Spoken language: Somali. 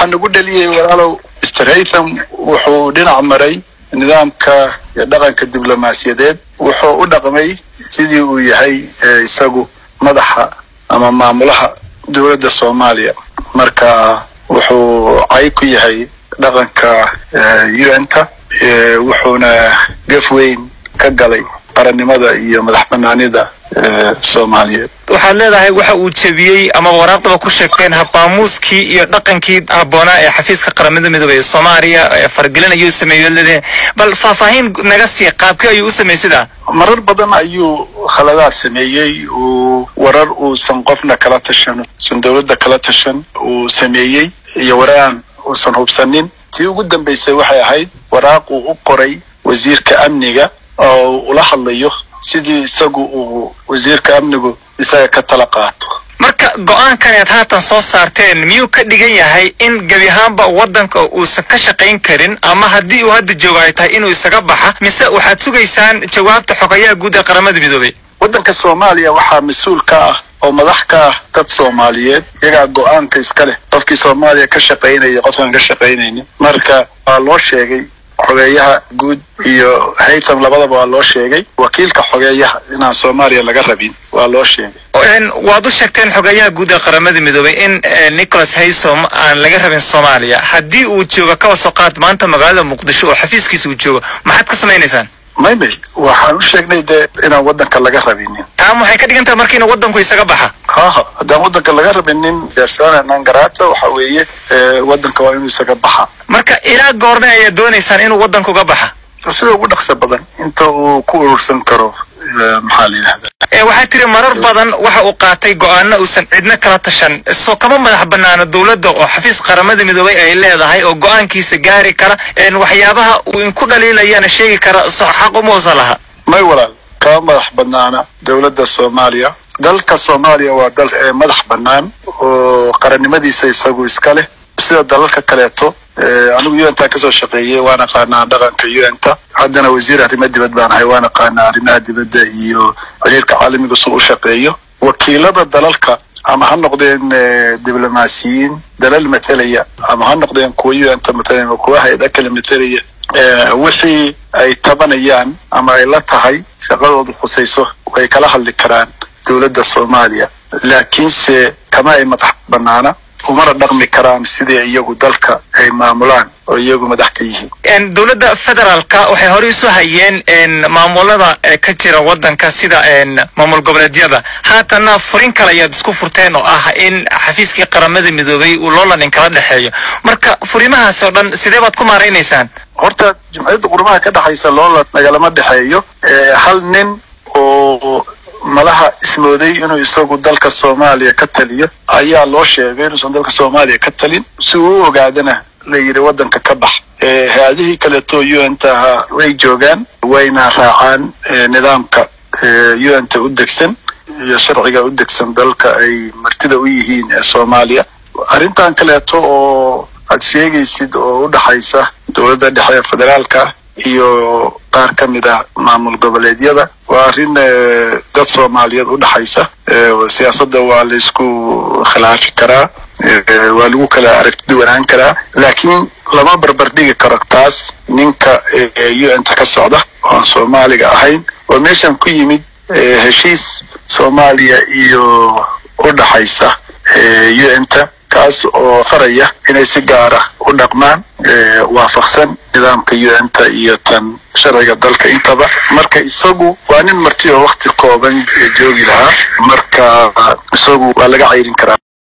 waxaa nagu dheliyey walaalow mr haytham wuxuu dhinac maray nidaamka iyo dhaqanka diblomaasiyadeed wuxuu u dhaqmay sidii uu yahay isagu madaxa ama maamulaha dowladda soomaaliya marka wuxuu cay ku yahay dhaqanka un-ta wuxuuna gef weyn ka galay qarannimada iyo madax banaanida soomaaliyeed waxaad leedahay waxa uu jebiyey ama waraaqdaba ku sheegteen habaamuuskii iyo dhaqankii habboonaa ee xafiiska qaramada midoobey ee soomaaliya ee faragelin ayuu sameeyey leedahay bal faahfaahin naga sii qaabkii ayuu u sameeyey sidaa marar badan ayuu khaladaad sameeyey uu warar uusan qofna kala tashan uusan dowladda kala tashan uu sameeyey iyo waraan uusan hubsanin tii ugu dambaysay waxay ahayd waraaq uu u qoray wasiirka amniga oo ula hadlayo sidii isagu uu wasiirka amnigu isaga ka tala qaato marka go-aankan aad haatan soo saarteen miyuu ka dhigan yahay in gebi ahaanba waddanka uusan ka shaqayn karin ama haddii uu hadda joogo ay tahay inuu isaga baxa mise waxaad sugaysaan jawaabta xogayaha guud ee qaramada midoobey waddanka soomaaliya waxaa mas-uul ka ah oo madax ka ah dad soomaaliyeed iyagaa go-aanka iska leh qofkii soomaaliya ka shaqaynaya qofkaan ka shaqaynaynin marka waa loo sheegay xogeeyaha guud iyo haytham labadaba waa loo sheegay wakiilka xogeeyaha inaan soomaaliya laga rabin waa loo sheegay waad u sheegteen xogeeyaha guud ee qaramada midoobey in nicholas haysom aan laga rabin soomaaliya haddii uu joogo kaba soo qaad maanta magaalada muqdisho oo xafiiskiisa uu joogo maxaad ka samaynaysaan may may waxaan u sheegnay dee inaan waddanka laga rabinin taan waxay ka dhigan tahay marka inuu waddanku isaga baxa haha haddaan waddanka laga rabinin persona non grata waxa weeye waddanka waa inuu isaga baxa marka ilaa goorme ayaad doonaysaan inuu waddanka uga baxa sida ugu dhaqso badan inta uu ku urursan karo maxaa la yidhahda waxaa tiri marar badan waxa uu qaatay go-aano uusan cidna kala tashan soo kama madax banaano dowladda oo xafiis qaramada midoobey ay leedahay oo go-aankiisa gaari kara waxyaabaha uu inku dhaliilayana sheegi kara so xaq uma usan laha may walaal kama madax banaana dowladda soomaaliya dalka soomaaliya waa dal madax bannaan oo qarannimadiisa isagu iska leh sida dalalka kaleeto anigu un-ta kasoo shaqeeyey waan aqaanaa dhaqanka un-ta haddana wasiir arrimo dibad baan ahay waan aqaanaa arrimaha dibadda iyo xiriirka caalamiga suu u shaqeeyo wakiilada dalalka ama ha noqdeen diblomaasiyiin dalal matelaya ama ha noqdeen kuwa un-ta matalaya ama kuwa hay-ada kale matelaya wixii ay tabanayaan ama ay la tahay shaqadoodu khusayso way kala hadli karaan dowladda soomaaliya laakiinse kama ay madax banaana umana dhaqmi karaan sidii iyagu dalka ay maamulaan oo iyagu madax ka yihiin dowladda federaalka waxay horey isu hayeen maamulada ka jira waddanka sida maamul goboleedyada haatanna furin kale ayaad isku furteen oo ah in xafiiskii qaramada midoobey uu loolan inkala dhexeeyo marka furimahaasi oo dhan sidee baad ku maaraynaysaan horta jimciyadda qurmaha ka dhexaysa loolan nagalama dhexeeyo hal nin oo malaha ismooday inuu isagu dalka soomaaliya ka taliyo ayaa loo sheegay inuusan dalka soomaaliya ka talin si uu u ogaadana la yidhi waddanka ka bax hay-adihii kaleeto un-ta ahaa way joogaan wayna raacaan nidaamka un-ta u degsan iyo sharciga u degsan dalka ay martida u yihiin ee soomaaliya arrintan kaleeto oo aad sheegaysid oo u dhaxaysa dowladda dhexe ee federaalka iyo qaar ka mid ah maamul goboleedyada waa arrin dad soomaaliyeed u dhaxaysa siyaasadda waa laysku khilaafi karaa waa lagu kala aragti duwanaan karaa laakiin lama barbar dhigi karo taas ninka un-ta ka socda oan soomaaliga ahayn oo meeshan ku yimid heshiis soomaaliya iyo u dhaxaysa un-ta kaas oo faraya inay si gaara u dhaqmaan waafaqsan nidaamka un-ta iyo tan sharciga dalka intaba marka isagu waa nin marti oo wakti kooban joogi lahaa marka isagu waa laga cayrin karaa